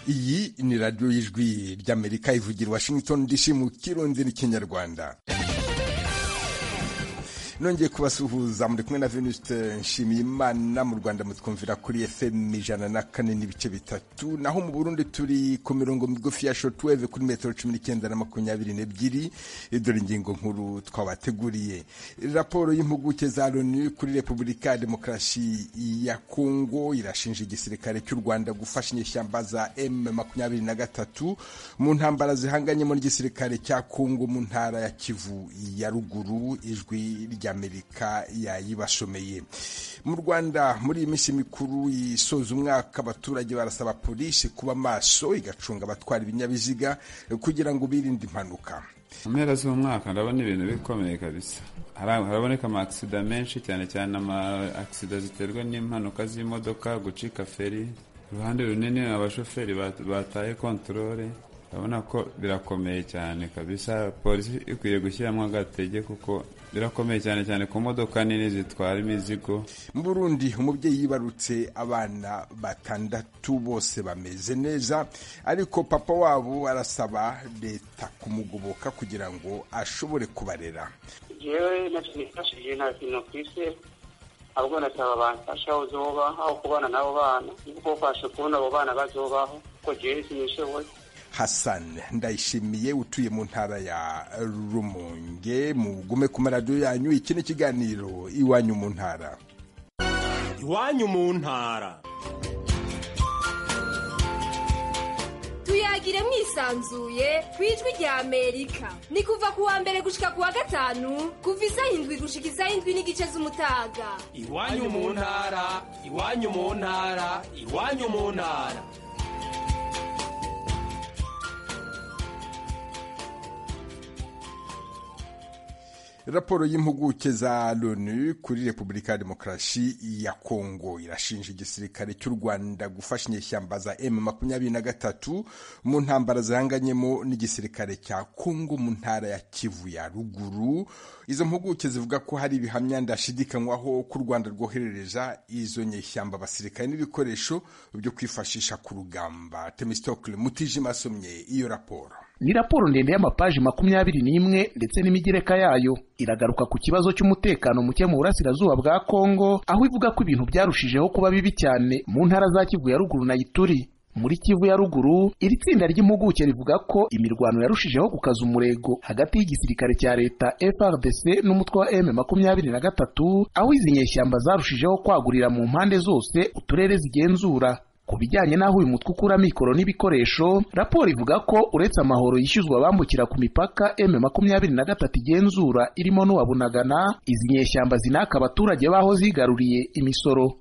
iyi ni radiyo y'ijwi ry'amerika ivugira washington dc mu kirundi n'ikinyarwanda nongeye kubasuhuza muri kumwe na venusite nshimiye imana mu rwanda mutwumvira kuri fm ijana na kane n'ibice bitatu naho mu burundi turi ku mirongo migufi ya shotweve kuri metero cumi n'icyenda na makumyabiri n'ebyiri dore ingingo nkuru twabateguriye raporo y'impuguke za loni kuri repubulika ya demokarasi ya kongo irashinja igisirikare cy'u rwanda gufasha inyeshyamba za m makumyabiri na gatatu mu ntambara zihanganyemo n'igisirikare cya kongo mu ntara ya kivu ya ruguru ijwi rya amerika yayibashomeye mu rwanda muri iyi minsi mikuru isoza umwaka abaturage barasaba polisi kuba maso igacunga abatwara ibinyabiziga kugira ngo birinde impanuka mu mpera z'umwaka ndabona ibintu bikomeye kabisa haraboneka amakisida menshi cyane cyane amakisida ziterwa n'impanuka z'imodoka gucika feri uruhande runini abashoferi bataye kontorore urabona ko birakomeye cyane kabisa polisi ikwiye gushyiramo agatege kuko birakomeye cyane cyane ku modoka nini zitwara imizigo mu burundi umubyeyi yibarutse abana batandatu bose bameze neza ariko papa wabo arasaba leta kumugoboka kugira ngo ashobore kubarera jewe ntacyo nifashije nta kintu ku isi ahubwo nasaba bamfasha uzoba aho kubana n'abo bana kuko fashe kubona abo bana bazobaho kuko jewe sinishoboye Hassan ndayishimiye utuye mu ntara ya Rumonge mugume ku maradiyo yanyu iki ni ikiganiro iwanyu mu ntara iwanyu mu ntara tuyagire mwisanzuye ku ijwi rya amerika ni kuva ku wa mbere gushika ku wa gatanu kuva isaha indwi gushika isaha indwi n'igice z'umutaga iwanyu mu ntara iwanyu mu ntara iwanyu mu ntara raporo y'impuguke za loni kuri repubulika ya demokarasi ya kongo irashinja igisirikare cy'u rwanda gufasha inyeshyamba za m makumyabiri na gatatu mu ntambara zihanganyemo n'igisirikare cya kongo mu ntara ya kivu ya ruguru izo mpuguke zivuga ko hari ibihamya ndashidikanywaho ko u rwanda rwoherereza izo nyeshyamba abasirikare n'ibikoresho byo kwifashisha ku rugamba temistokle mutijima asomye iyo raporo ni raporo ndende y'amapaji makumyabiri n'imwe ndetse n'imigereka yayo iragaruka ku kibazo cy'umutekano muke mu burasirazuba bwa kongo aho ivuga ko ibintu byarushijeho kuba bibi cyane mu ntara za kivu ya ruguru na ituri muri kivu ya ruguru iri tsinda ry'impuguke rivuga ko imirwano yarushijeho gukaza umurego hagati y'igisirikare cya leta FRDC n'umutwe wa M makumyabiri na gatatu aho izi nyeshyamba zarushijeho kwagurira mu mpande zose uturere zigenzura ku bijyanye n'aho uyu mutwe ukura mikoro n'ibikoresho raporo ivuga ko uretse amahoro yishyuzwa abambukira ku mipaka m makumyabiri na gatatu igenzura irimo n'uwabunagana izi nyeshyamba zinaka abaturage b'aho zigaruriye imisoro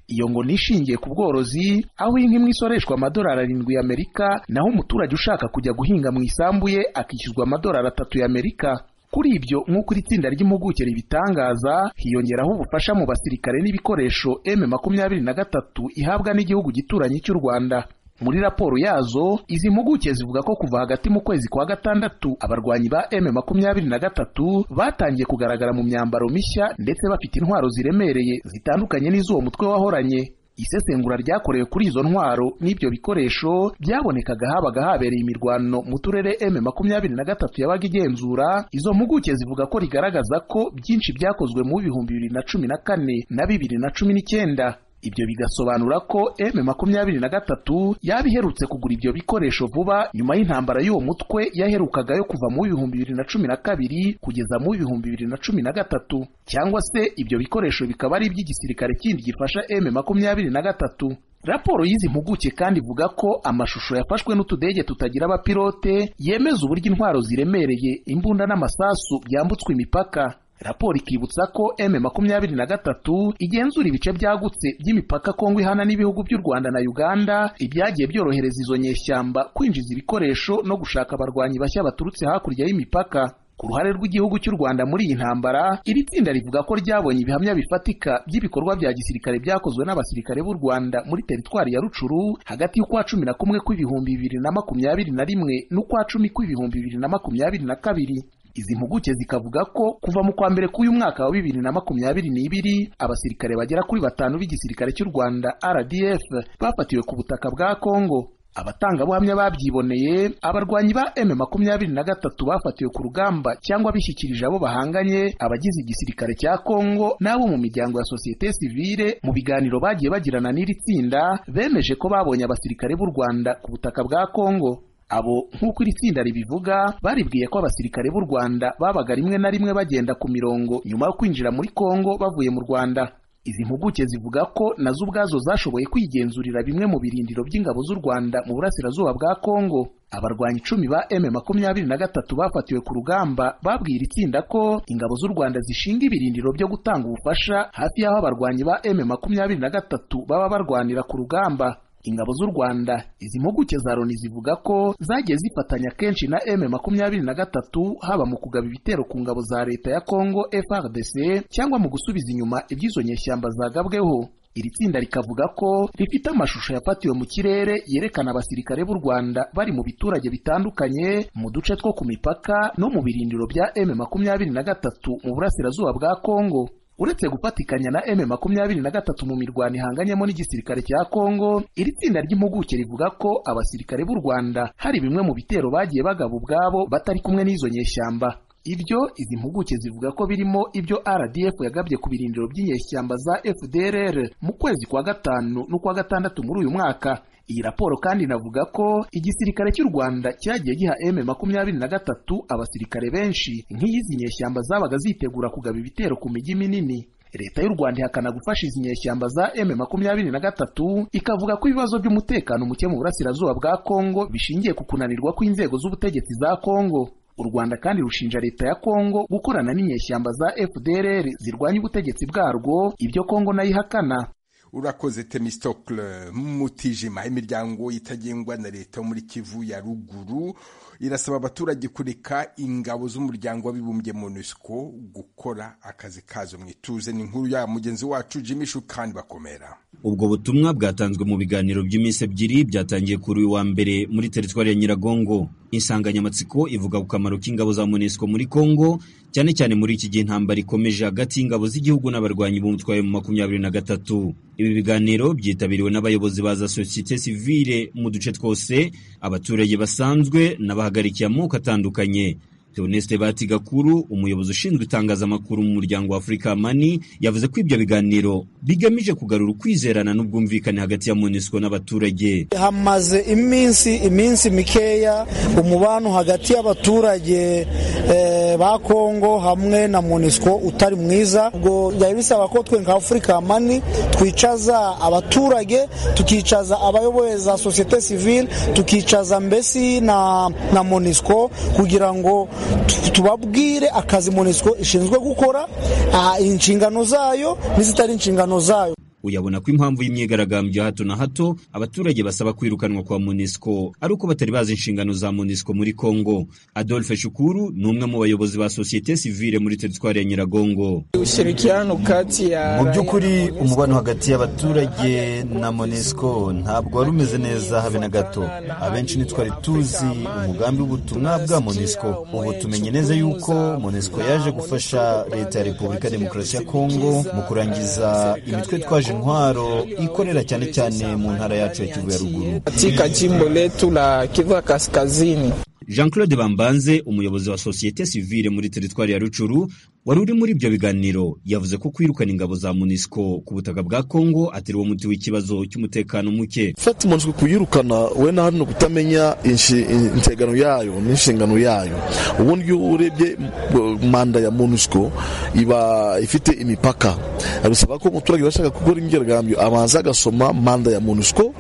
iyo ngo nishingiye ku bworozi aho inka imwe isoreshwa amadolari arindwi y'amerika naho umuturage ushaka kujya guhinga mu isambu ye akishyuzwa amadolari atatu y'amerika kuri ibyo nk'uko iri tsinda ry'impuguke ribitangaza hiyongeraho ubufasha mu basirikare n'ibikoresho m makumyabiri na gatatu ihabwa n'igihugu gituranyi cy'u rwanda muri raporo yazo izi mpuguke zivuga ko kuva hagati mu kwezi kwa gatandatu abarwanyi ba m makumyabiri na gatatu batangiye kugaragara mu myambaro mishya ndetse bafite intwaro ziremereye zitandukanye n'iz'uwo mutwe wahoranye isesengura ryakorewe kuri izo ntwaro n'ibyo bikoresho byabonekaga habaga habereye imirwano mu turere m makumyabiri na gatatu yabaga igenzura izo mpuguke zivuga ko rigaragaza ko byinshi byakozwe mu bihumbi bibiri na cumi na kane na bibiri na cumi n'icyenda ibyo bigasobanura ko m makumyabiri na gatatu yaba iherutse kugura ibyo bikoresho vuba nyuma y'intambara y'uwo mutwe yaherukaga yo kuva mu bihumbi bibiri na cumi na kabiri kugeza mu bihumbi bibiri na cumi na gatatu cyangwa se ibyo bikoresho bikaba ari iby'igisirikare kindi gifasha m makumyabiri na gatatu raporo y'izi mpuguke kandi ivuga ko amashusho yafashwe n'utudege tutagira abapilote yemeza uburyo intwaro ziremereye imbunda n'amasasu byambutswe imipaka raporo ikibutsa ko m makumyabiri na gatatu igenzura ibice byagutse by'imipaka kongo ihana n'ibihugu by'u rwanda na uganda ibyagiye byorohereza izo nyeshyamba kwinjiza ibikoresho no gushaka abarwanyi bashya baturutse hakurya y'imipaka ku ruhare rw'igihugu cy'u rwanda muri iyi ntambara iri tsinda rivuga ko ryabonye ibihamya bifatika by'ibikorwa bya gisirikare byakozwe n'abasirikare b'u rwanda muri teritwari ya rucuru hagati y'ukwa cumi na kumwe kw'ibihumbi bibiri na makumyabiri na rimwe n'ukwa cumi kw'ibihumbi bibiri na makumyabiri na kabiri izi mpuguke zikavuga ko kuva mu kwa mbere k'uyu mwaka wa bibiri na makumyabiri n'ibiri abasirikare bagera kuri batanu b'igisirikare cy'u rwanda rdf bafatiwe ku butaka bwa kongo abatangabuhamya babyiboneye abarwanyi ba m makumyabiri na gatatu bafatiwe ku rugamba cyangwa bishyikirije abo bahanganye abagize igisirikare cya kongo n'abo mu miryango ya sosiyete sivile mu biganiro bagiye bagirana n'iri tsinda bemeje ko babonye abasirikare b'u rwanda ku butaka bwa kongo abo nk'uko iri tsinda ribivuga baribwiye ko abasirikare b'u rwanda babaga rimwe na rimwe bagenda ku mirongo nyuma yo kwinjira muri kongo bavuye mu rwanda izi mpuguke zivuga ko nazo ubwazo zashoboye kwigenzurira bimwe mu birindiro by'ingabo z'u rwanda mu burasirazuba bwa kongo abarwanyi icumi ba m makumyabiri na gatatu bafatiwe ku rugamba babwira itsinda ko ingabo z'u rwanda zishinga ibirindiro byo gutanga ubufasha hafi y'aho abarwanyi ba m makumyabiri na gatatu baba barwanira ku rugamba ingabo z'u rwanda izi mpuguke za loni zivuga ko zagiye zifatanya kenshi na m makumyabiri na gatatu haba mu kugaba ibitero ku ngabo za leta ya congo frdc cyangwa mu gusubiza inyuma iby'izo nyeshyamba zagabweho iri tsinda rikavuga ko rifite amashusho yafatiwe mu kirere yerekana abasirikare b'u rwanda bari mu biturage bitandukanye mu duce two ku mipaka no mu birindiro bya m makumyabiri na gatatu mu burasirazuba bwa congo uretse gufatikanya na m makumyabiri na gatatu mu mirwano ihanganyemo n'igisirikare cya kongo iri tsinda ry'impuguke rivuga ko abasirikare b'u rwanda hari bimwe mu bitero bagiye bagaba ubwabo batari kumwe n'izo nyeshyamba ibyo izi mpuguke zivuga ko birimo ibyo rdf yagabye ku birindiro by'inyeshyamba za fdrr mu kwezi kwa gatanu n'ukwa gatandatu muri uyu mwaka iyi raporo kandi inavuga ko igisirikare cy'u rwanda cyagiye giha m makumyabiri na gatatu abasirikare benshi nk'iyizi nyeshyamba zabaga zitegura kugaba ibitero ku mijyi minini leta y'u rwanda ihakana gufasha izi nyeshyamba za m makumyabiri na gatatu ikavuga ko ibibazo by'umutekano muke mu burasirazuba bwa kongo bishingiye ku kunanirwa kw'inzego z'ubutegetsi za kongo u rwanda kandi rushinja leta ya kongo gukorana n'inyeshyamba za fdrr zirwanya ubutegetsi bwarwo ibyo kongo nayo ihakana urakoze temisitokire mutijima imiryango itagengwa na leta yo muri kivu ya ruguru irasaba abaturage kureka ingabo z'umuryango w'abibumbye monusco gukora akazi kazo mu ituze ni nkuru ya mugenzi wacu jimmy shukani bakomera ubwo butumwa bwatanzwe mu biganiro by'iminsi ebyiri byatangiye kuri uyu wa mbere muri teritwari ya nyiragongo insanganyamatsiko ivuga ku kamaro k'ingabo za monusco muri congo cyane cyane muri iki gihe intambara ikomeje hagati y'ingabo z'igihugu n'abarwanyi b'umutwe wa makumyabiri na gatatu ibi biganiro byitabiriwe n'abayobozi ba za sosiyete sivile mu duce twose abaturage basanzwe n'abahagarikiye amoko atandukanye Theoneste Batigakuru umuyobozi ushinzwe itangazamakuru mu muryango wa Africa Mani yavuze ko ibyo biganiro bigamije kugarura ukwizerana n'ubwumvikane hagati ya MONUSCO n'abaturage hamaze iminsi iminsi mikeya umubano hagati y'abaturage eh, ba Kongo hamwe na MONUSCO utari mwiza ubwo byari bisaba ko twe nka Africa Mani twicaza abaturage tukicaza abayoboye za societe civile tukicaza mbesi na, na MONUSCO kugira ngo tubabwire akazi monisiko ishinzwe gukora inshingano zayo n'izitari inshingano zayo uyabona ko impamvu y'imyigaragambyo hato na hato abaturage basaba kwirukanwa kwa monisiko ari uko batari bazi inshingano za monisiko muri congo adolphe shukuru ni umwe mu bayobozi ba sosiyete sivile muri teritwari ya nyiragongo mu by'ukuri umubano hagati y'abaturage na monisiko ntabwo wari umeze neza habe na gato abenshi ntitwari tuzi umugambi w'ubutumwa bwa monisiko ubu tumenye neza yuko monisiko yaje gufasha leta ya repubulika demokarasi ya kongo mu kurangiza imitwe twaje intwaro ikorera cyane cyane mu ntara yacu ya Kivu ya ruguru Jean Claude Bambanze umuyobozi wa sosiyete sivile muri teritwari ya Rucuru wari uri muri ibyo biganiro yavuze ko kwirukana ingabo za MONUSCO ku butaka bwa Kongo atari wo muti w'ikibazo cy'umutekano muke fata MONUSCO kuyirukana we na hano kutamenya integano yayo n'inshingano yayo ubundi iyo urebye manda ya MONUSCO iba ifite imipaka bisaba ko umuturage bashaka gukora imyigaragambyo abanza agasoma manda ya MONUSCO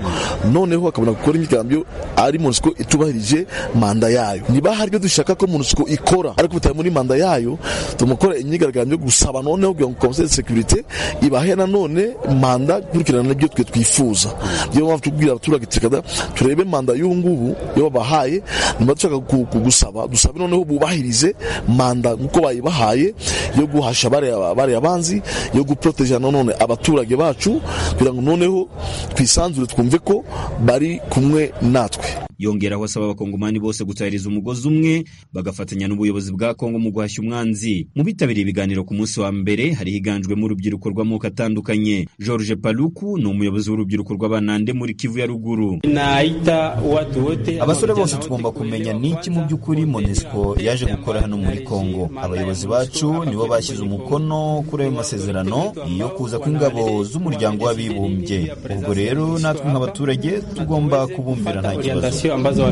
noneho akabona gukora imyigaragambyo ari MONUSCO itubahirije manda yayo niba hari ibyo dushaka ko MONUSCO ikora ariko bitari muri manda yayo tumukora imyigaragambyo gusaba noneho kugira ngo conseil de sécurité ibahe nanone manda gukurikirana nabyo twe twifuza niyo mpamvu tubwira abaturage tukada turebe manda y'ubu ngubu iyo babahaye niba dushaka kugusaba dusabe noneho bubahirize manda nk'uko bayibahaye yo guhasha bariya banzi yo guproteja nanone abaturage bacu kugira ngo noneho twisanzure twumve ko bari kumwe natwe yongeraho asaba abakongomani bose gutahiriza umugozi umwe bagafatanya n'ubuyobozi bwa kongo mu guhashya umwanzi mu bitabiriye ibiganiro ku munsi wa mbere hari higanjwemo urubyiruko rw'amoko atandukanye george paluku ni umuyobozi w'urubyiruko rw'abanande muri kivu ya ruguru abasore bose tugomba kumenya n'iki mu by'ukuri monesco yaje gukora hano muri kongo abayobozi bacu nibo bashyize umukono kuri ayo masezerano yo kuza kw'ingabo z'umuryango w'abibumbye ubwo rero natwe nk'abaturage tugomba kubumbira nta kibazo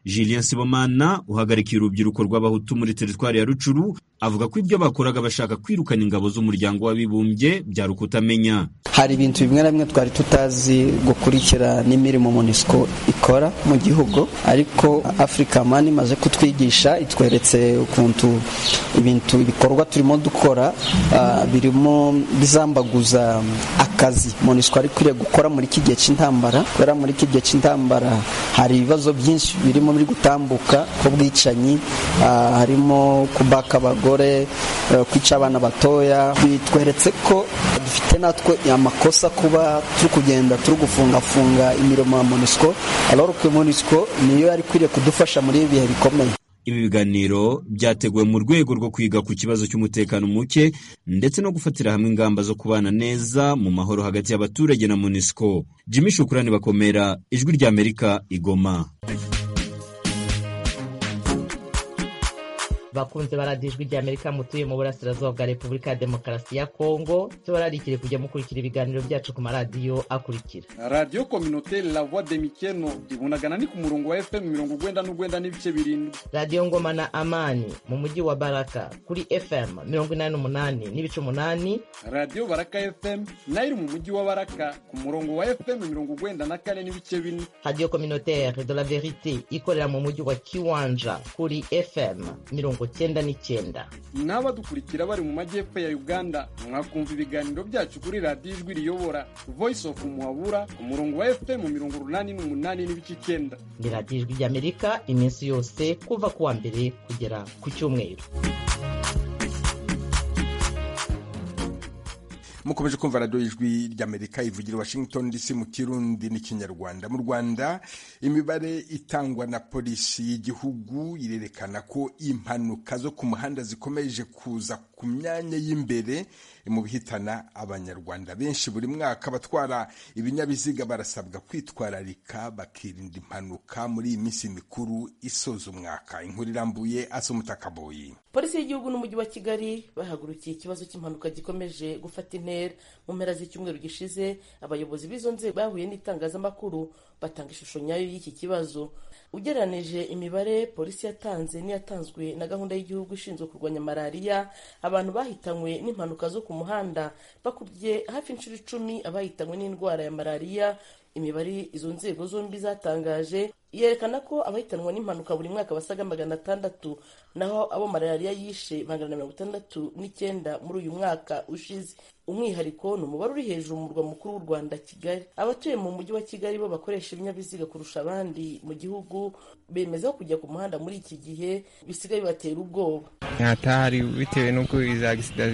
Julien Sibomana uhagarikiye urubyiruko rw'abahutu muri teritwari ya Rucuru avuga ko ibyo bakoraga bashaka kwirukana ingabo z'umuryango w'abibumbye byari ukutamenya hari ibintu bimwe na bimwe twari tutazi gukurikira n'imirimo MONUSCO ikora mu gihugu ariko Africa Mani imaze kutwigisha itweretse ukuntu ibintu ibikorwa turimo dukora uh, birimo bizambaguza akazi MONUSCO ari kwiriye gukora muri iki gihe cy'intambara kubera muri iki gihe cy'intambara hari ibibazo byinshi birimo muri gutambuka kw'ubwicanyi harimo kubaka abagore kwica abana batoya bitweretse ko dufite natwe amakosa kuba turi kugenda turi gufungafunga imirimo ya MONUSCO alors que MONUSCO niyo yari ikwiriye kudufasha muri ibi bihe bikomeye ibi biganiro byateguwe mu rwego rwo kwiga ku kibazo cy'umutekano muke ndetse no gufatira hamwe ingamba zo kubana neza mu mahoro hagati y'abaturage na MONUSCO Jimmy Shukurani bakomera ijwi rya Amerika igoma bakunze baradiye ijwi rya amerika mutuye mu burasirazuba bwa repubulika ya demokarasi ya kongo tubararikire kujya mukurikira ibiganiro byacu ku maradiyo akurikira radiyo kominote la voix de mikeno ibunagana ni ku murongo wa fm mirongo urwenda n'urwenda n'ibice birindwi radiyo ngoma na amani mu mujyi wa baraka kuri fm mirongo inani n'umunani n'ibice umunani radiyo baraka fm nayo iri mu mujyi wa baraka ku murongo wa fm mirongo urwenda na kane n'ibice bine radiyo kominotere de la verite ikorera mu mujyi wa kiwanja kuri fm mirongo cyenda n'icyenda n'abadukurikira bari mu majyepfo ya uganda mwakumva ibiganiro byacu kuri radiyo ijwi riyobora voice of muhabura ku murongo wa fm mirongo urunani n'umunani n'ibice icyenda ni radiyo ijwi ry'amerika iminsi yose kuva ku wa mbere kugera ku cyumweru mukomeje kumva radiyo ijwi ry'amerika ivugira washington dc mu kirundi n'ikinyarwanda mu rwanda imibare itangwa na polisi y'igihugu irerekana ko impanuka zo ku muhanda zikomeje kuza ku myanya y'imbere mu bihitana abanyarwanda benshi buri mwaka abatwara ibinyabiziga barasabwa kwitwararika bakirinda impanuka muri iyi minsi mikuru isoza umwaka inkuru irambuye asa umutakaboyi polisi y'igihugu n'umujyi wa kigali bahagurukiye ikibazo cy'impanuka gikomeje gufata intera mu mpera z'icyumweru gishize abayobozi b'izo nzego bahuye n'itangazamakuru batanga ishusho nyayo y'iki kibazo ugereranije imibare polisi yatanze n'iyatanzwe na gahunda y'igihugu ishinzwe kurwanya malariya abantu bahitanywe n'impanuka zo ku muhanda bakubye hafi inshuro icumi abahitanywe n'indwara ya malariya imibare izo nzego zombi zatangaje yerekana ko abahitanwa n'impanuka buri mwaka basaga magana atandatu naho abo malariya yishe magana na mirongo itandatu n'icyenda muri uyu mwaka ushize umwihariko ni umubare uri hejuru mu murwa mukuru w'u rwanda kigali abatuye mu mujyi wa kigali bo bakoresha ibinyabiziga kurusha abandi mu gihugu bemeza kujya ku muhanda muri iki gihe bisigaye bibatera ubwoba hatahari bitewe n'uko izi agisida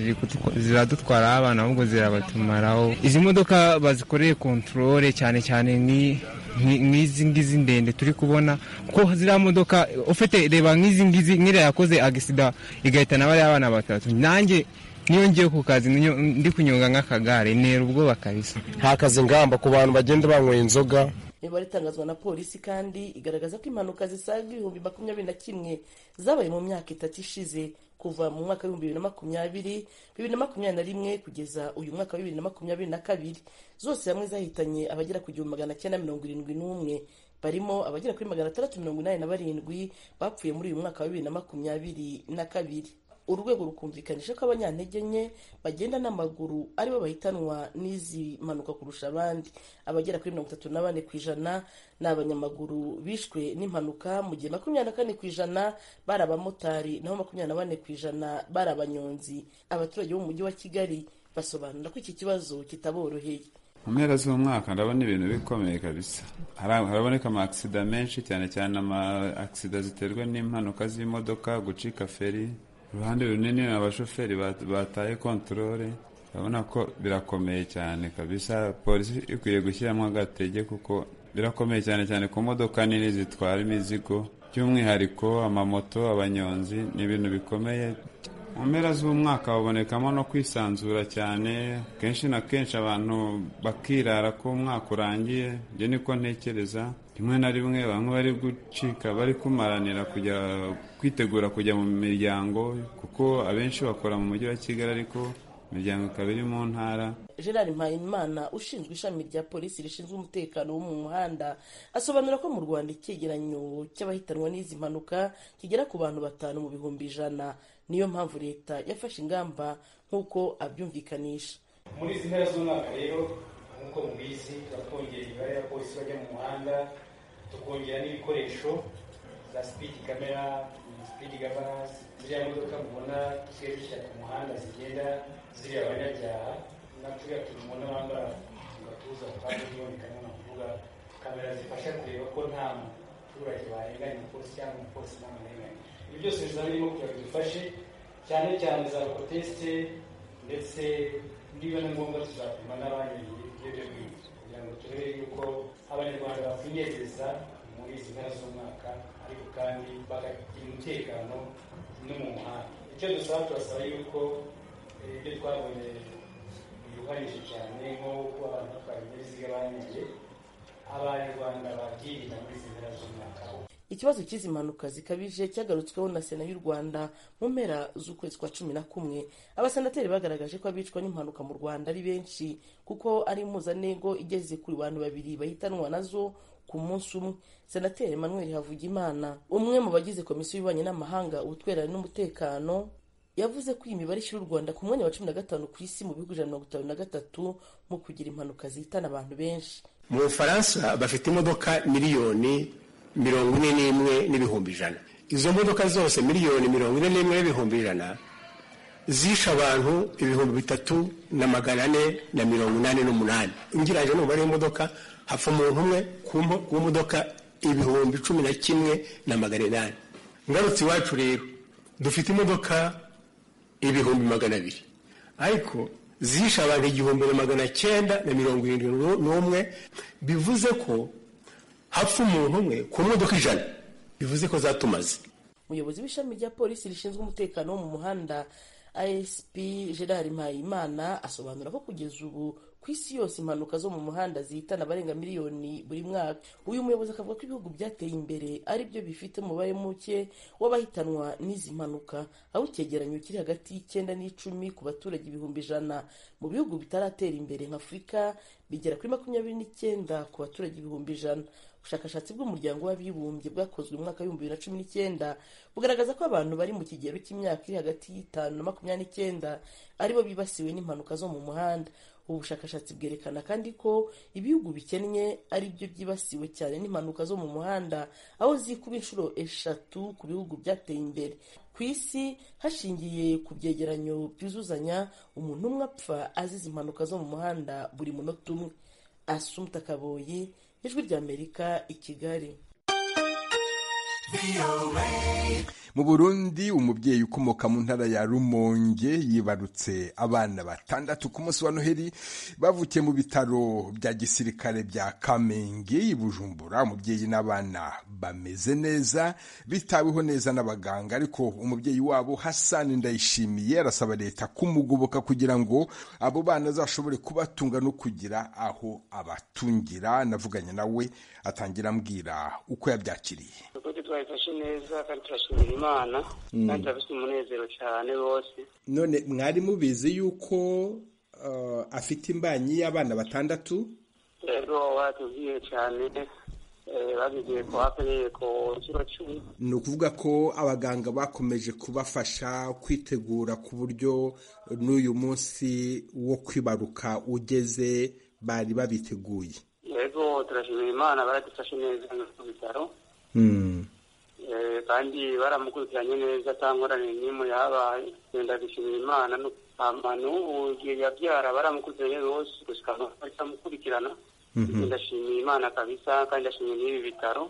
ziradutwaraho abantu ahubwo zirabatumaraho izi modoka bazikoreye kontorore cyane cyane ni nk'izi ngizi ndende turi kubona ko ziriya modoka ufite reba nk'izi ngizi nk'iriya yakoze agisida igahitana bariya abana batatu nanjye niyo ngiye ku kazi ndi kunyonga nk'akagare ntera ubwoba kabisa nta kazi ngamba ku bantu bagenda banyweye inzoga imibare itangazwa na polisi kandi igaragaza ko impanuka zisaga ibihumbi makumyabiri na kimwe zabaye mu myaka itatu ishize kuva mu mwaka w'ibihumbi bibiri na makumyabiri bibiri na makumyabiri na rimwe kugeza uyu mwaka wa bibiri na makumyabiri na kabiri zose hamwe zahitanye abagera ku gihumbi magana cyenda mirongo irindwi n'umwe barimo abagera kuri magana atandatu mirongo inani na barindwi bapfuye muri uyu mwaka wa bibiri na makumyabiri na kabiri urwego rukumvikanisha ko abanyantege nke bagenda n'amaguru aribo bahitanwa n'izi mpanuka kurusha abandi abagera kuri mirongo itatu na bane ku ijana ni abanyamaguru bishwe n'impanuka mu gihe makumyabiri na kane ku ijana bari abamotari naho makumyabiri na bane ku ijana bari abanyonzi abaturage b'umujyi wa kigali basobanura ko iki kibazo kitaboroheye mu mpera z'umwaka ndabona ibintu bikomeye kabisa haraboneka amakisida menshi cyane cyane amakisida ziterwa n'impanuka z'imodoka gucika feri uruhande runini abashoferi bataye kontorore urabona ko birakomeye cyane kabisa polisi ikwiye gushyiramo agatege kuko birakomeye cyane cyane ku modoka nini zitwara imizigo by'umwihariko amamoto abanyonzi ni ibintu bikomeye mu mpera z'umwaka habonekamo no kwisanzura cyane kenshi na kenshi abantu bakirara ko umwaka urangiye ibyo niko ntekereza rimwe na rimwe bamwe bari gucika bari kumaranira kujya kwitegura kujya mu miryango kuko abenshi bakora mu mujyi wa kigali ariko imiryango ikaba iri mu ntara gerard mpayimana ushinzwe ishami rya polisi rishinzwe umutekano wo mu muhanda asobanura ko mu rwanda icyegeranyo cy'abahitanwa n'izi mpanuka kigera ku bantu batanu mu bihumbi ijana niyo mpamvu leta yafashe ingamba nk'uko abyumvikanisha muri izi mpera z'umwaka rero nk'uko mubizi tuba twongera imibare y'abapolisi bajya mu muhanda tukongera n'ibikoresho za sipidi kamera sipidi gavanasi ziriya modoka mubona tusigaye dushyira ku muhanda zigenda ziriya abanyabyaha naturiya tubibona bambara mu gatuza kandi byumvikana ni ukuvuga kamera zifasha kureba ko nta muturage barenganya umupolisi cyangwa umupolisi ntamurenganya ibi byose bizaba birimo kugira ngo bifashe cyane cyane za proteste ndetse niba ni ngombwa tuzapima n'abandi ibiyobyabwenge kugira ngo turebe yuko abanyarwanda bakwinezeza muri izi mpera z'umwaka ariko kandi bakagira umutekano no mu muhanda icyo dusaba turasaba yuko ibyo twabonye biruhanyije cyane nko kuba abantu batwara ibinyabiziga banyoye abanyarwanda bakirinda muri izi mpera z'umwaka ikibazo cy'izi mpanuka zikabije cyagarutsweho na sena y'u rwanda mu mpera z'ukwezi kwa cumi na kumwe abasenateri bagaragaje ko abicwa n'impanuka mu rwanda ari benshi kuko ari impuzanengo igeze kuri bantu babiri bahitanwa nazo ku munsi umwe senateri emmanuel havugimana umwe mu bagize komisiyo y'ububanyi n'amahanga ubutwererane n'umutekano yavuze ko iyi mibare ishyira u rwanda ku mwanya wa cumi na gatanu ku isi mu bihugu ijana na mirongo itanu na gatatu mu kugira impanuka zihitana abantu benshi mu bufaransa bafite imodoka miliyoni mirongo ine n'imwe n'ibihumbi ijana izo modoka zose miliyoni mirongo ine n'imwe n'ibihumbi ijana zishe abantu ibihumbi bitatu na magana ane na mirongo inani n'umunani ngereranyije n'umubare w'imodoka hapfa umuntu umwe ku modoka ibihumbi cumi na kimwe na magana inani ngarutse iwacu rero dufite imodoka ibihumbi magana abiri ariko zishe abantu igihumbi na magana cyenda na mirongo irindwi n'umwe bivuze ko hapfa umuntu umwe ku modoka ijana bivuze ko zatumaze umuyobozi w'ishami rya polisi rishinzwe umutekano wo mu muhanda asp gerard mpayimana asobanura ko kugeza ubu ku isi yose impanuka zo mu muhanda zihitana abarenga miliyoni buri mwaka uyu muyobozi akavuga ko ibihugu byateye imbere ari byo bifite umubare muke w'abahitanwa n'izi mpanuka aho icyegeranyo kiri hagati y'icyenda n'icumi ku baturage ibihumbi ijana mu bihugu bitaratera imbere nka afurika bigera kuri makumyabiri n'icyenda ku baturage ibihumbi ijana ubushakashatsi bw'umuryango w'abibumbye bwakozwe mu mwaka w'ibihumbi bibiri na cumi n'icyenda bugaragaza ko abantu bari mu kigero cy'imyaka iri hagati y'itanu na makumyabiri n'icyenda aribo bibasiwe n'impanuka zo mu muhanda ubu bushakashatsi bwerekana kandi ko ibihugu bikennye ari byo byibasiwe cyane n'impanuka zo mu muhanda aho zikuba inshuro eshatu ku bihugu byateye imbere ku isi hashingiye ku byegeranyo byuzuzanya umuntu umwe apfa azize impanuka zo mu muhanda buri munota umwe asumta kaboyi ijwi ry'amerika i kigali mu burundi umubyeyi ukomoka mu ntara ya rumonge yibarutse abana batandatu ku munsi wa noheli bavukiye mu bitaro bya gisirikare bya kamenge i bujumbura umubyeyi n'abana bameze neza bitaweho neza n'abaganga ariko umubyeyi wabo hasani ndayishimiye arasaba leta kumugoboka kugira ngo abo bana azashobore kubatunga no kugira aho abatungira navuganye nawe atangira ambwira uko yabyakiriye twabifashe neza kandi turashimira imana kandi turabifite umunezero cyane bose none mwari mubizi yuko afite imbanyi y'abana batandatu rero batubwiye cyane babibwiye ko hakwiriye ku kiro cumi ni ukuvuga ko abaganga bakomeje kubafasha kwitegura ku buryo n'uyu munsi wo kwibaruka ugeze bari babiteguye yego turashimira imana baradufashe neza ku bitaro kandi baramukurikiranye neza atangorane n'imwe yahabaye genda gushimira imana n'ubu yabyara baramukurikiranye bose gusa baramukurikirana ndashimira imana kabisa kandi ndashimira n'ibi bitaro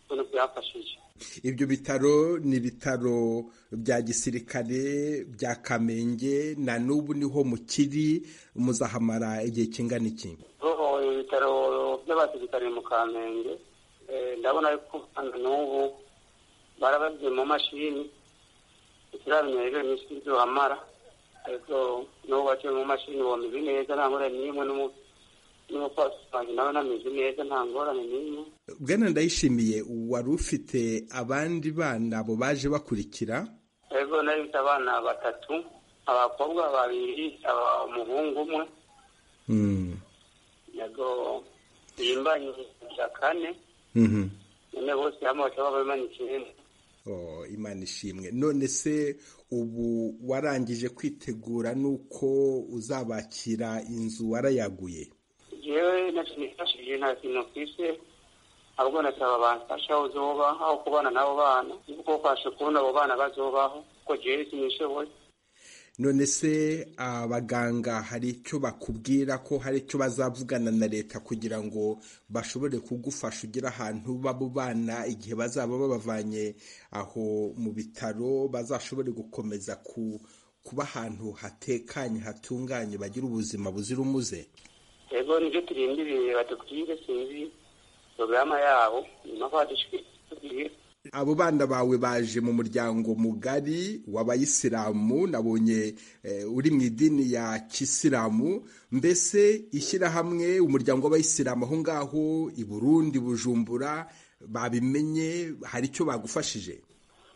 bino byafashije ibyo bitaro ni ibitaro bya gisirikare bya kamenge na n'ubu niho mukiri muzahamara igihe kingana iki ibitaro by'abasirikare mu kamenge ndabona ko n'ubu barababwiye mu mashini ikiramenya rero ni isi ibyo hamara ariko n'ubu baciye mu mashini uwo mizi neza nta ngorane n'imwe n'umupasi wanjye nawe namizi neza nta ngorane n'imwe bwana ndayishimiye wari ufite abandi bana abo baje bakurikira yego nari mfite abana batatu abakobwa babiri umuhungu umwe yego bimbanye bya kane noneho bose hamwe bakaba babimanikiyemo imana ishimwe none se ubu warangije kwitegura n'uko uzabakira inzu warayaguye yewe ntacyo nifashishije nta kintu ku isi ahubwo nasaba bamfasha aho uzoba aho kubana n'abo bana kuko ufashe kubona abo bana bazobaho kuko jewe sinishoboye none se abaganga hari icyo bakubwira ko hari icyo bazavugana na leta kugira ngo bashobore kugufasha ugire ahantu babo bana igihe bazaba babavanye aho mu bitaro bazashobore gukomeza kuba ahantu hatekanye hatunganye bagira ubuzima buzira umuze yego nibyo turindiriye batubwire sinzi porogaramu yabo nyuma ko badushyigikiye abo bana bawe baje mu muryango mugari w'abayisilamu nabonye uri mu idini ya kisilamu mbese ishyirahamwe umuryango w'abayisilamu aho ngaho i burundi bujumbura babimenye hari icyo bagufashije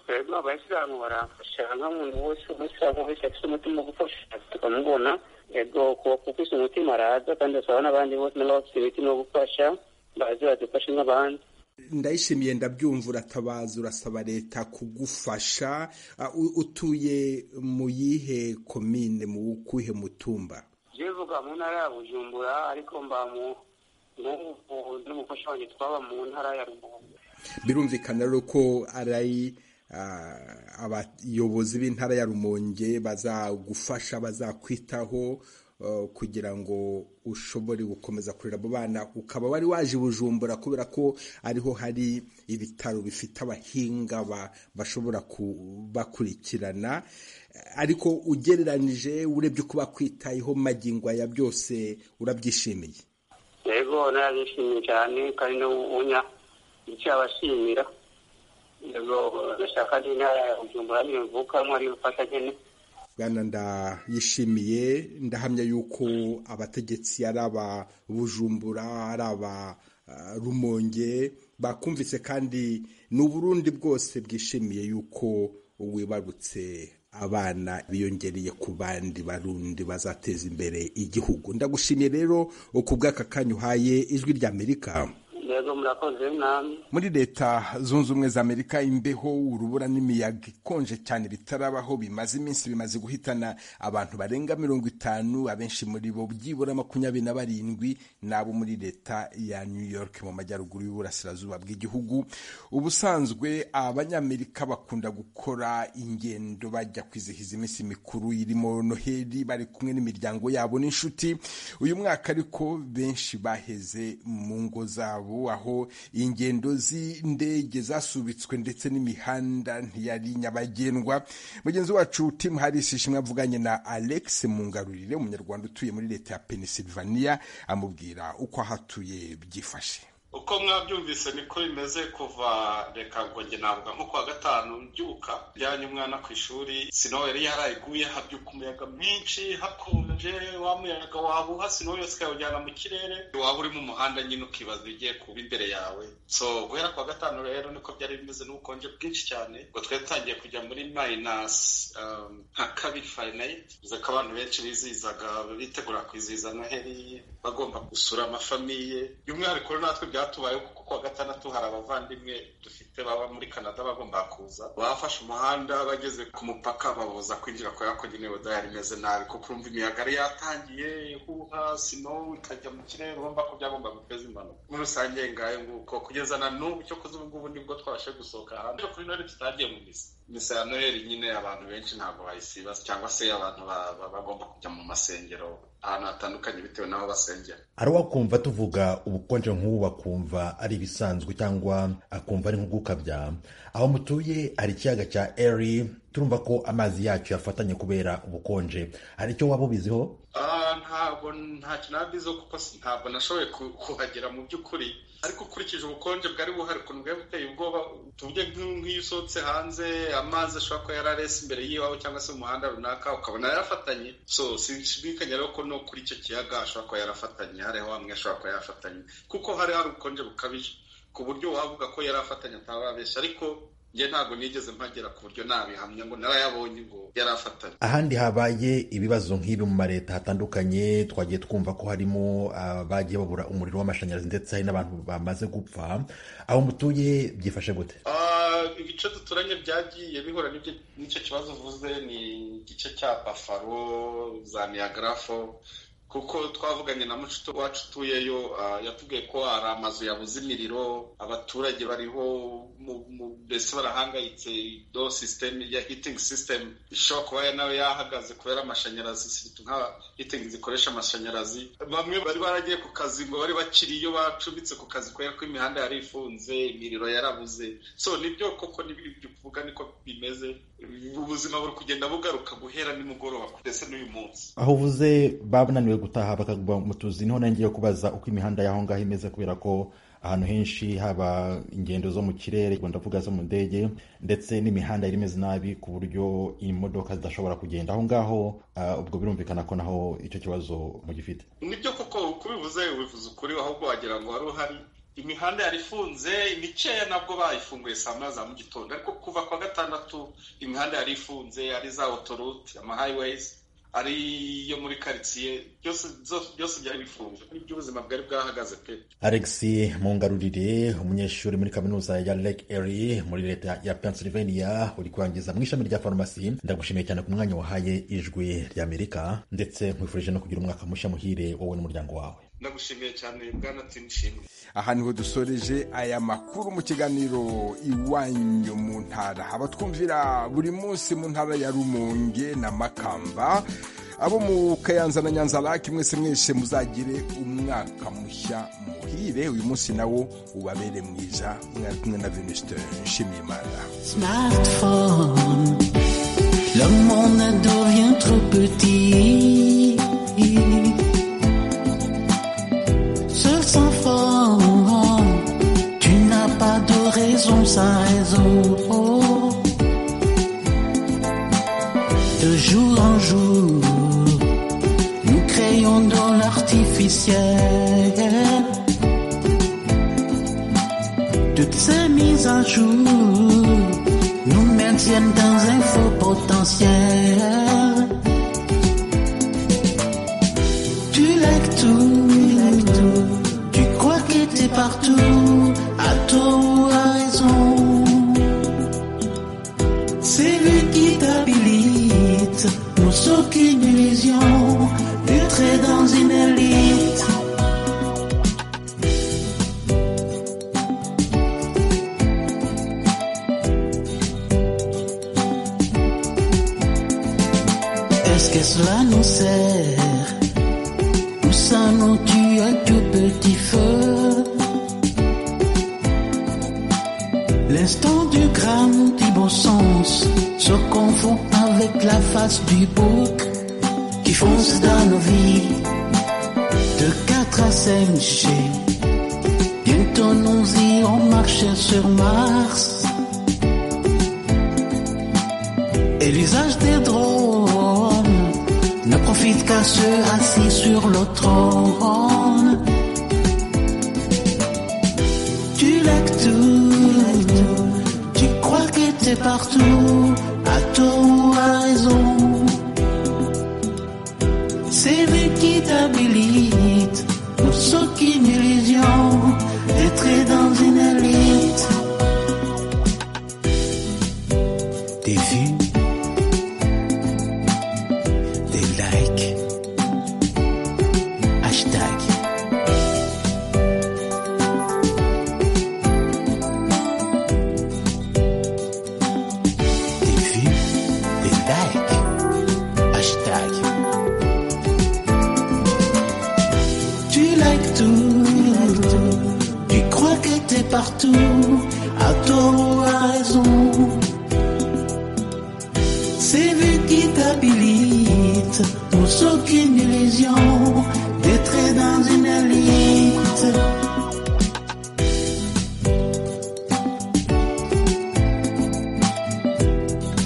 rero abayisilamu barafasha nk'umuntu wese umusilamu wese afite umutima ugufasha tukamubona yego kuko isi umutima araza kandi asaba n'abandi bose n'abafite imitima yo gufasha baze badufashe nk'abandi ndayishimiye ndabyumva uratabaza urasaba leta kugufasha utuye mu yihe komine mu kuhe mutumba bivuga mu ntara ya bujumbura ariko mba mu n'umufasha wanjye twaba mu ntara ya rugunga birumvikana rero ko ari abayobozi b'intara ya rumonge bazagufasha bazakwitaho kugira ngo ushobore gukomeza kurera abo bana ukaba wari waje bujumbura kubera ko ariho hari ibitaro bifite abahinga bashobora kubakurikirana ariko ugereranije urebye uko bakwitayeho magingo ya byose urabyishimiye yego narabyishimiye cyane kandi n'ubunya icyo abashimira yego ndashaka n'intara ya bujumbura niyo mvukamo ariyo mfasha nkeneye bwana ndayishimiye ndahamya yuko abategetsi ari aba bujumbura ari aba rumonge bakumvise kandi ni uburundi bwose bwishimiye yuko wibarutse abana biyongereye ku bandi barundi bazateza imbere igihugu ndagushimiye rero ku bw'aka kanya uhaye ijwi rya amerika muri leta zunze ubumwe za amerika imbeho urubura n'imiyaga ikonje cyane bitarabaho bimaze iminsi bimaze guhitana abantu barenga mirongo itanu abenshi muri bo byibura makumyabiri na barindwi n'abo muri leta ya new york mu majyaruguru y'uburasirazuba bw'igihugu ubusanzwe abanyamerika bakunda gukora ingendo bajya kwizihiza iminsi mikuru irimo noheli bari kumwe n'imiryango yabo n'inshuti uyu mwaka ariko benshi baheze mu ngo zabo aho ingendo z'indege zasubitswe ndetse n'imihanda ntiyari nyabagendwa mugenzi wacu tim harris ishimwe avuganye na alex mungarurire umunyarwanda utuye muri leta ya pennsylvania amubwira uko ahatuye byifashe uko mwabyumvise niko bimeze kuva reka ngo njye navuga nko kuwa gatanu mbyuka njyanye umwana ku ishuri sino yari yarayiguye habyuka umuyaga mwinshi hakonje wa muyaga wabuha sino yose ukawujyana mu kirere waba uri mu muhanda nyine ukibaza ibigiye kuba imbere yawe so guhera kuwa gatanu rero niko byari bimeze n'ubukonje bwinshi cyane ngo twari tutangiye kujya muri mayinasi nka kabiri fayinayiti bivuze ko abantu benshi bizihizaga bitegura kwizihiza noheli bagomba gusura amafamiye by'umwihariko natwe byatubayeho kuko kuwa gatandatu hari abavandimwe dufite baba muri canada bagomba kuza bafashe umuhanda bageze ku mupaka babuza kwinjira kubera ko nyine yari imeze nabi kuko urumva imiyaga yari yatangiye ihuha sino ikajya mu kirere urumva ko byagomba guteza impanuka muri rusange ngayo nguko kugeza na n'ubu cyo kuzi ubu ngubu nibwo twabashe gusohoka hanze kuri none tutagiye mu misa misa ya noheli nyine abantu benshi ntabwo bayisiba cyangwa se abantu bagomba kujya mu masengero ahantu hatandukanye bitewe n'aho basengera hari uwakumva tuvuga ubukonje nk'ubu bakumva ari ibisanzwe cyangwa akumva ari nko gukabya aho mutuye hari ikiyaga cya eri turumva ko amazi yacyo yafatanye kubera ubukonje hari icyo waba ubiziho Ah, ntabwo ntacyo nabiziho kuko si- ntabwo nashoboye ku- kuhagera mu by'ukuri ariko ukurikije ubukonje bwari buhari ukuntu bwari buteye ubwoba tuvuge nk'u- nk'iyo usohotse hanze amazi ashobora kuba yari arese imbere y'iwawe cyangwa se mu muhanda runaka ukabona yarafatanye so sinshidikanya rero ko no kuri icyo kiyaga ashobora kuba yarafatanye hariho hamwe ashobora kuba yarafatanye kuko hari hari ubukonje bukabije ku buryo wavuga ko yari afatanye atababeshya ariko njye ntabwo nigeze mpagera ku buryo nabihamya ngo narayabonye ngo yari afatanye ahandi habaye ibibazo nk'ibi mu maleta hatandukanye twagiye twumva ko harimo abagiye babura umuriro w'amashanyarazi ndetse hari n'abantu bamaze gupfa aho mutuye byifashe gute Ah, ibice duturanye byagiye bihura n'ibyo- n'icyo kibazo uvuze ni igice cya bafaro za niyagarafo kuko twavuganye na mucuto wacu utuyeyo ah, yatubwiye ko hari amazu yabuze imiriro abaturage bariho mu- mu- mbese barahangayitse do sisiteme ya hitingi sisiteme ishobora kuba ya- nayo yahagaze kubera amashanyarazi siritu nka hitingi zikoresha amashanyarazi bamwe bari baragiye ku kazi ngo bari bakiriyo bacumbitse ku kazi kubera ko imihanda yari ifunze imiriro yarabuze so nibyo koko n'ibyo uvuga niko bimeze ubuzima buri kugenda bugaruka guhera nimugoroba ndetse n'uyu munsi aho uvuze bananiwe gutaha bakagwa mu tuzi niho nange yo kubaza uko imihanda y'aho ngaho imeze kubera ko ahantu henshi haba ingendo zo mu kirere ubwo ndavuga zo mu ndege ndetse n'imihanda yari imeze nabi ku buryo imodoka zidashobora kugenda aho ngaho ah, ubwo birumvikana ko naho icyo kibazo mugifite nibyo koko kubivuze ubivuze ukuri ahubwo wagira ngo wari uhari imihanda yari ifunze imikeya nabwo bayifunguye saa moya za mu gitondo ariko kuva kwa gatandatu imihanda yari ifunze ari za otorute ama hayiweyizi ari iyo muri karitsiye byose byose- byose byari bifunze nibyo ubuzima bwari bwahagaze pe alex mungarurire umunyeshuri muri kaminuza ya lake erie muri leta ya pennsylvania uri kurangiza mu ishami rya farumasi ndagushimiye cyane ku mwanya wahaye ijwi ry'amerika ndetse nkwifurije no kugira umwaka mushya muhire wowe n'umuryango wawe ndagushimiye cyane bwana tinishimwe aha niho dusoreje aya makuru mu kiganiro iwanyu mu ntara abatwumvira buri munsi mu ntara ya rumonge na makamba abo mu kayanza na nyanza laki mwese mwese muzagire umwaka mushya muhire uyu munsi nawo ubabere mwiza mwari kumwe na venuste nshimiyimana smartphone. Le monde devient trop petit. Seul sans forme, tu n'as pas de raison sans raison. De jour en jour, nous créons dans l'artificiel toutes ces mises à jour nous maintiennent dans un faux potentiel. Tu likes tout, tu crois que t'es partout, à tort ou à raison. C'est lui qui t'habilite, nous sort qu'une illusion, filtrée dans une élite. Est-ce que cela nous sert Ou ça nous tue à tout petit feu L'instant du gramme du bon sens se confond avec la face du bouc qui fonce dans nos vies de 4 à 5 G. Bientôt nous irons marcher sur Mars. Et l'usage des drones ne profite qu'à ceux assis sur le trône. Tu laques tout, tu crois que t'es partout, à tort ou à raison. C'est lui qui t'habilite, nous sommes qu'une illusion, d'être dans une élite. T'es vu des likes. Hashtag. Des vues, des likes. Hashtag. partout, à tort ou à raison. C'est vu qui t'habilite, pour aucune illusion, d'être dans une élite.